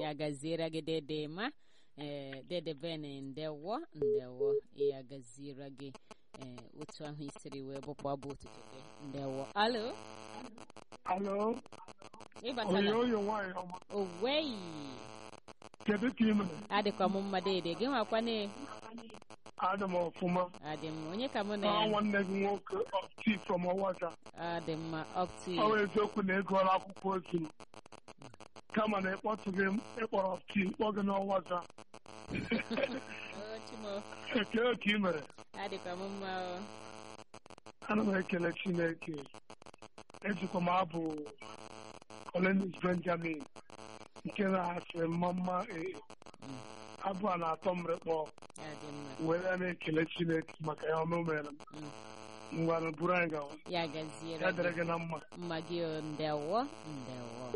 ya gaziere gị dede ma ee dede ben ndewo ndewo ya gaziere gị ee otu ahụ isiri wee bụkwa bụ otuto gị ndewo alo Alo, ịbatala oyo nwanyị ọma. oweyi Kedu ka ị mere? adịkwa m mma dede gị nwakwane Adị m ọfụma. adị m onye ka mụ na Nwa ya nwanne gị nwoke Opti from Ọwaja. adị mma up to Ọ you bụ eziokwu na ego ọrụ akwụkwọ ozi m. Kama na ịkpọtụghị m ịkpọrọ Opti kpọ gị n'Ọwaja. Oh, Chimo, Ekele ka ị mere. adịkwa m mma o. Ana m ekele Chineke. Ejikwa m abụ Olenis Benjamin nke na-asị mma mma ee. Mm, Abụ a na-atọ m rịkpọ adị mma wee na-ekele Chineke maka ya ọnụ mere m. Mm, Ngwanụ buru anyị gawa. ya gaziere Ya dịrị gị gị na mma. mma gị o, ndewo ndewo